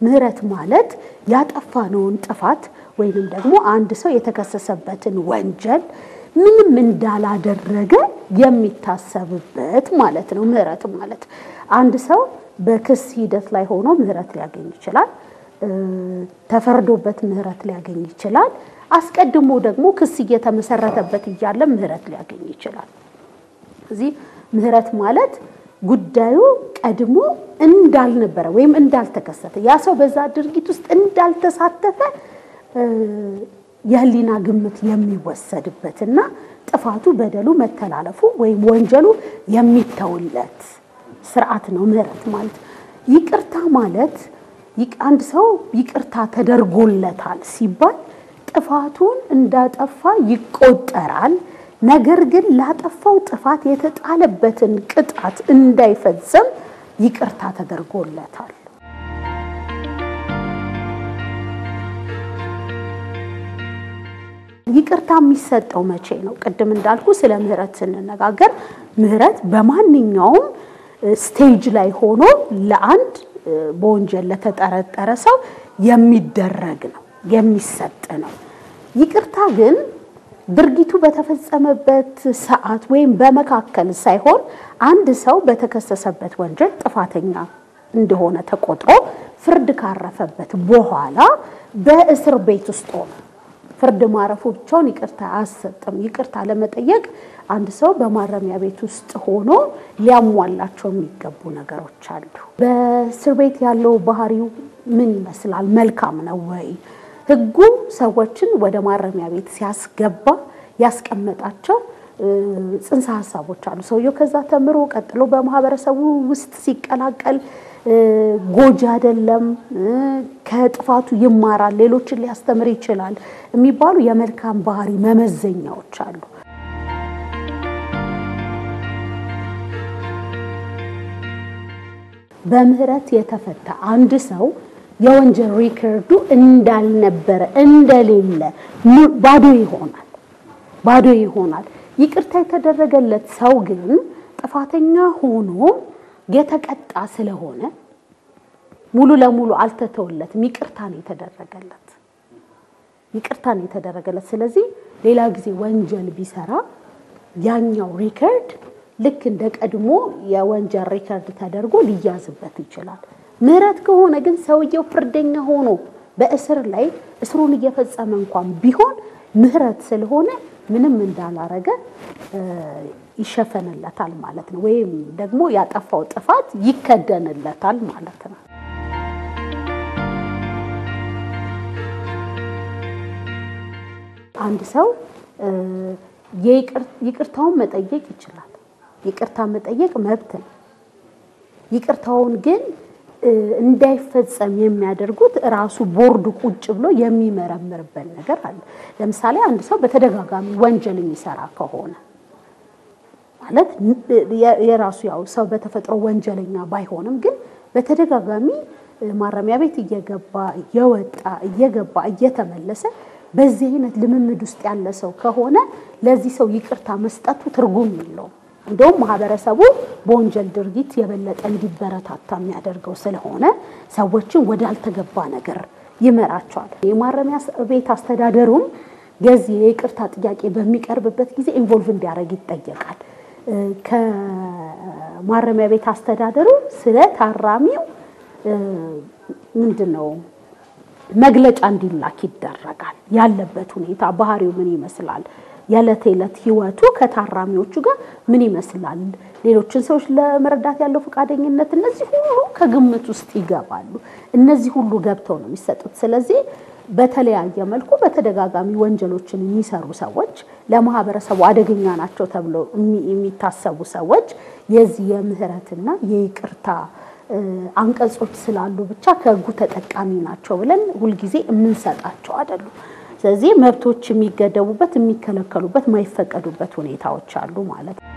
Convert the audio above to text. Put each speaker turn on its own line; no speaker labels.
ምህረት ማለት ያጠፋነውን ጥፋት ወይንም ደግሞ አንድ ሰው የተከሰሰበትን ወንጀል ምንም እንዳላደረገ የሚታሰብበት ማለት ነው። ምህረት ማለት አንድ ሰው በክስ ሂደት ላይ ሆኖ ምህረት ሊያገኝ ይችላል። ተፈርዶበት ምህረት ሊያገኝ ይችላል። አስቀድሞ ደግሞ ክስ እየተመሰረተበት እያለ ምህረት ሊያገኝ ይችላል። እዚህ ምህረት ማለት ጉዳዩ ቀድሞ እንዳልነበረ ወይም እንዳልተከሰተ ያ ሰው በዛ ድርጊት ውስጥ እንዳልተሳተፈ የህሊና ግምት የሚወሰድበትና ጥፋቱ፣ በደሉ፣ መተላለፉ ወይም ወንጀሉ የሚተውለት ስርዓት ነው ምህረት ማለት። ይቅርታ ማለት አንድ ሰው ይቅርታ ተደርጎለታል ሲባል ጥፋቱን እንዳጠፋ ይቆጠራል። ነገር ግን ላጠፋው ጥፋት የተጣለበትን ቅጣት እንዳይፈጸም ይቅርታ ተደርጎለታል። ይቅርታ የሚሰጠው መቼ ነው? ቅድም እንዳልኩ ስለ ምህረት ስንነጋገር ምህረት በማንኛውም ስቴጅ ላይ ሆኖ ለአንድ በወንጀል ለተጠረጠረ ሰው የሚደረግ ነው፣ የሚሰጥ ነው። ይቅርታ ግን ድርጊቱ በተፈጸመበት ሰዓት ወይም በመካከል ሳይሆን አንድ ሰው በተከሰሰበት ወንጀል ጥፋተኛ እንደሆነ ተቆጥሮ ፍርድ ካረፈበት በኋላ በእስር ቤት ውስጥ ሆነ ፍርድ ማረፉ ብቻውን ይቅርታ አያሰጥም። ይቅርታ ለመጠየቅ አንድ ሰው በማረሚያ ቤት ውስጥ ሆኖ ሊያሟላቸው የሚገቡ ነገሮች አሉ። በእስር ቤት ያለው ባህሪው ምን ይመስላል? መልካም ነው ወይ? ሕጉ ሰዎችን ወደ ማረሚያ ቤት ሲያስገባ ያስቀመጣቸው ጽንሰ ሀሳቦች አሉ። ሰውየው ከዛ ተምሮ ቀጥሎ በማህበረሰቡ ውስጥ ሲቀላቀል ጎጂ አይደለም፣ ከጥፋቱ ይማራል፣ ሌሎችን ሊያስተምር ይችላል የሚባሉ የመልካም ባህሪ መመዘኛዎች አሉ። በምህረት የተፈታ አንድ ሰው የወንጀል ሪከርዱ እንዳልነበረ እንደሌለ ባዶ ይሆናል ባዶ ይሆናል። ይቅርታ የተደረገለት ሰው ግን ጥፋተኛ ሆኖ የተቀጣ ስለሆነ ሙሉ ለሙሉ አልተተወለትም። ይቅርታ ነው የተደረገለት ይቅርታ ነው የተደረገለት። ስለዚህ ሌላ ጊዜ ወንጀል ቢሰራ ያኛው ሪከርድ ልክ እንደ ቀድሞ የወንጀል ሪከርድ ተደርጎ ሊያዝበት ይችላል። ምህረት ከሆነ ግን ሰውየው ፍርደኛ ሆኖ በእስር ላይ እስሩን እየፈጸመ እንኳን ቢሆን ምህረት ስለሆነ ምንም እንዳላረገ ይሸፈንለታል ማለት ነው። ወይም ደግሞ ያጠፋው ጥፋት ይከደንለታል ማለት ነው። አንድ ሰው ይቅርታውን መጠየቅ ይችላል። ይቅርታ መጠየቅ መብት ነው። ይቅርታውን ግን እንዳይፈጸም የሚያደርጉት ራሱ ቦርዱ ቁጭ ብሎ የሚመረምርበት ነገር አለ። ለምሳሌ አንድ ሰው በተደጋጋሚ ወንጀል የሚሰራ ከሆነ ማለት የራሱ ያው ሰው በተፈጥሮ ወንጀለኛ ባይሆንም ግን በተደጋጋሚ ማረሚያ ቤት እየገባ እየወጣ እየገባ እየተመለሰ በዚህ አይነት ልምምድ ውስጥ ያለ ሰው ከሆነ ለዚህ ሰው ይቅርታ መስጠቱ ትርጉም የለውም። እንደውም ማህበረሰቡ በወንጀል ድርጊት የበለጠ እንዲበረታታ የሚያደርገው ስለሆነ ሰዎችን ወዳልተገባ ነገር ይመራቸዋል። የማረሚያ ቤት አስተዳደሩም የዚህ የይቅርታ ጥያቄ በሚቀርብበት ጊዜ ኢንቮልቭ እንዲያደርግ ይጠየቃል። ከማረሚያ ቤት አስተዳደሩ ስለ ታራሚው ምንድን ነው መግለጫ እንዲላክ ይደረጋል። ያለበት ሁኔታ ባህሪው ምን ይመስላል፣ የዕለት የዕለት ህይወቱ ከታራሚዎቹ ጋር ምን ይመስላል፣ ሌሎችን ሰዎች ለመርዳት ያለው ፈቃደኝነት፣ እነዚህ ሁሉ ከግምት ውስጥ ይገባሉ። እነዚህ ሁሉ ገብተው ነው የሚሰጡት። ስለዚህ በተለያየ መልኩ በተደጋጋሚ ወንጀሎችን የሚሰሩ ሰዎች ለማህበረሰቡ አደገኛ ናቸው ተብለው የሚታሰቡ ሰዎች የዚህ የምህረትና የይቅርታ አንቀጾች ስላሉ ብቻ ከህጉ ተጠቃሚ ናቸው ብለን ሁልጊዜ የምንሰጣቸው አይደሉም። ስለዚህ መብቶች የሚገደቡበት፣ የሚከለከሉበት፣ የማይፈቀዱበት ሁኔታዎች አሉ ማለት ነው።